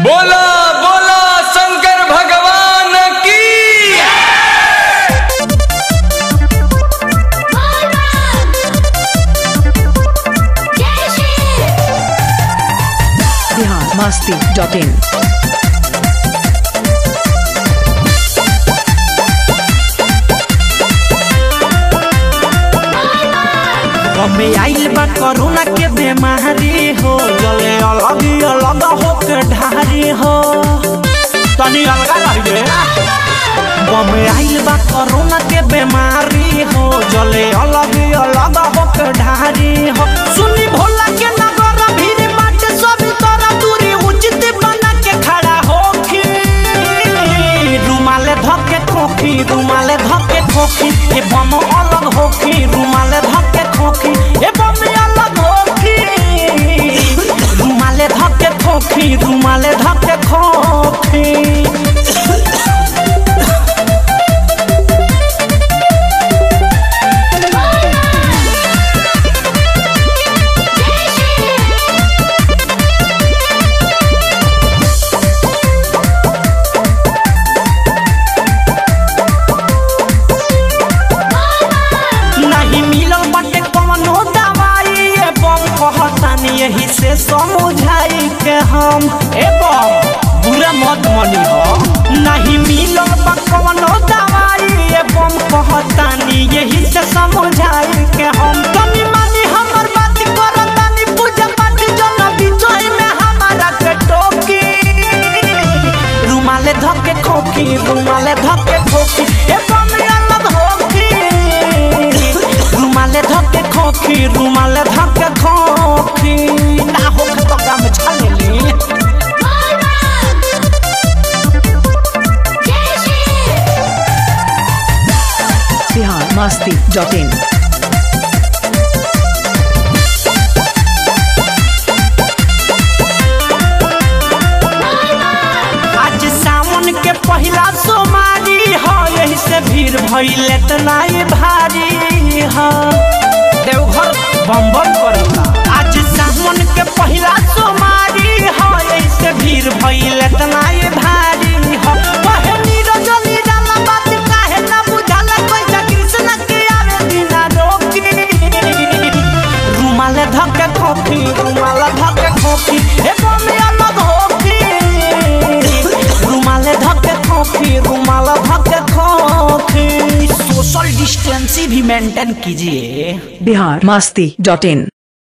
बोला बोला शंकर भगवान की बिहार मस्ती डॉट इन हमे आइल बा कोरोना के बीमारी हो जले अलग ही अलग हो के ढारी हो तनी अलगा रहिए हमे आइल बा कोरोना के बीमारी हो जले अलग ही अलग हो के ढारी हो सुनी भोला के नगर भीड़ बाटे सब तोरा दूरी उचित बना के खड़ा होखी रुमाले धके खोखी रुमाले धके खोखी ए बम अलग होखी रुमाले धके खोखी ए बम अलग होखी रुमाले धके खोखी रुमाले धके खोखी नहीं मिलल बाटे कवनो दवाई एवं कहतानी यही से समझाई के हम एवं बुरा मत मनी हो नहीं मिलल बा कवनो दवाई एवं कहतानी यही से समझाई के हम तनी मानी हमर बात करतानी पूजा पाठ जन बिचोई में हमारा के टोकी रुमाले धके खोखी रुमाले धके खोखी एवं अलग होखी रुमाले धके खोखी रुमाले धके खोखी ना हो तो काम छालेली बिहार मस्ती डॉट इन आज सावन के पहला सोमारी हो यही से भीड़ भइल इतना ही भारी हो देवघर बम बम करता आज सावन के पहला सोमारी हो यही से भीड़ भइल इतना ही भारी हो कहे नीरज निराला बात काहे ना बुझाला कोई कृष्ण के आवे बिना रोकी रुमाले धके खोखी रुमाले धके खोखी ए बमे अलग होखी रुमाले धके खोखी रुमाले धके खोखी सोशल डिस्टेंस भी मेंटेन कीजिए बिहार मस्ती डॉट इन